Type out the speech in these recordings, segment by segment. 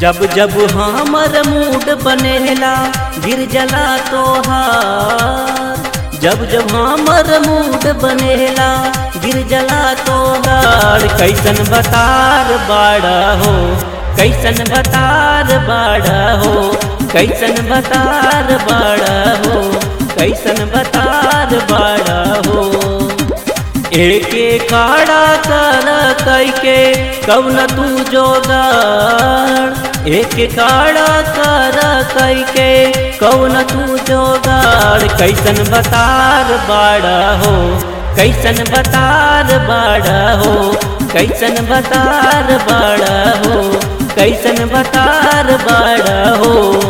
जब जब हमर मूड बनेला गिर जला तोहार जब जब हमर मूड बनेला गिर जला तोहार कैसन बतार बाड़ा हो कैसन बतार बाड़ा हो कैसन बतार बाड़ा हो कैसन बतार बाड़ा हो एके काड़ा कर कैके कौन तू जोगाड़ एके काड़ा कर कैके कौन तू जोगाड़ कैसन बतार बाड़ा हो कैसन बतार बाड़ा हो कैसन बतार बाड़ा हो कैसन बतार बाड़ा हो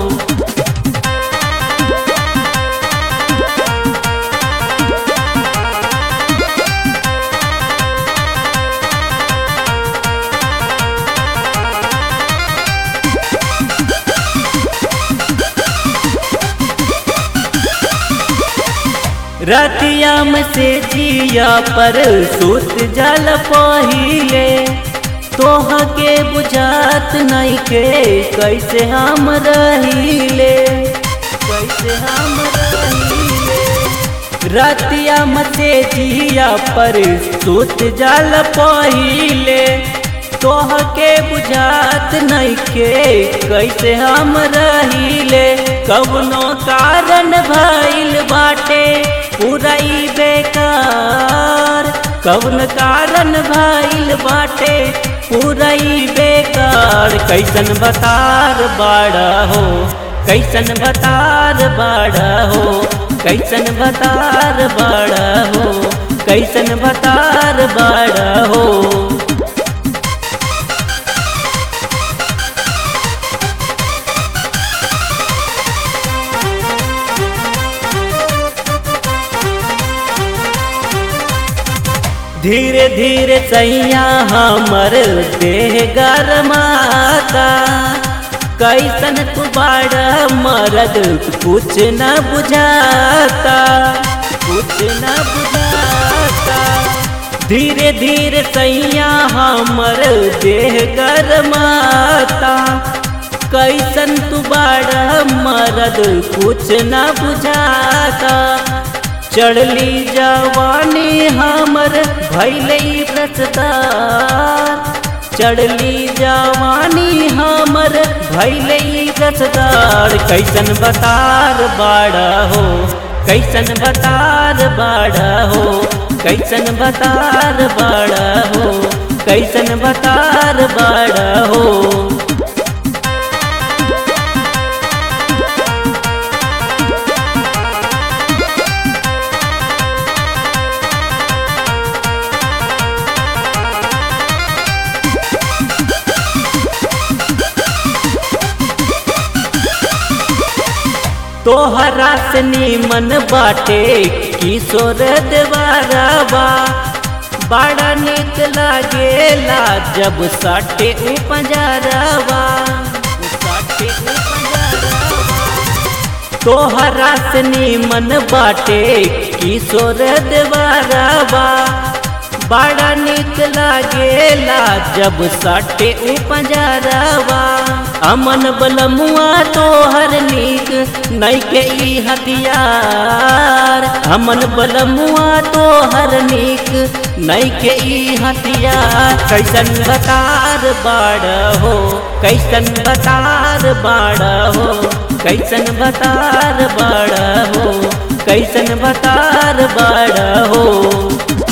रतियाम से जिया पर सुत जल पहिले तोह के बुझात नहीं के कैसे हम रहीले कैसे हम रहीले रतियाम से जिया पर सुत जल पहिले तोह के बुझात नहीं के कैसे हम रहीले कवनो कारण भइल बाटे पुरई बेकार कौन कारण भइल बाटे पुरई बेकार कैसन बतार बाड़ा हो कैसन बतार बाड़ा हो कैसन बतार बाड़ा हो कैसन बतार बाड़ा हो धीरे धीरे सैया हमर देह गरमाता कैसन तू बाड़ा मरद कुछ न बुझाता कुछ न बुझाता धीरे धीरे सैया हमर देह गरमाता कैसन तू बाड़ा मरद कुछ न बुझाता चढ़ली जवानी हमर भैले रसदार चढ़ली जवानी हमर भैले रसदार कैसन बतार बाड़ा हो कैसन बतार बाड़ा हो कैसन बतार बाड़ा हो कैसन बतार बाड़ा हो तोहरा से नीमन बाटे किशोर देवारावा बड़ा निक लागेला जब साटे उपजरावा साटे तोहरा से नीमन बाटे किशोर देवारावा बड़ा निक लागेला जब साटे उपजरावा अमन बलमुआ तोहर नीक नहीं के ई हथियार अमन बलमुआ तोहर नीक नहीं के ई हथियार कैसन बतार बाड़ हो कैसन बतार बाड़ हो कैसन बतार बाड़ हो कैसन बतार बाड़ हो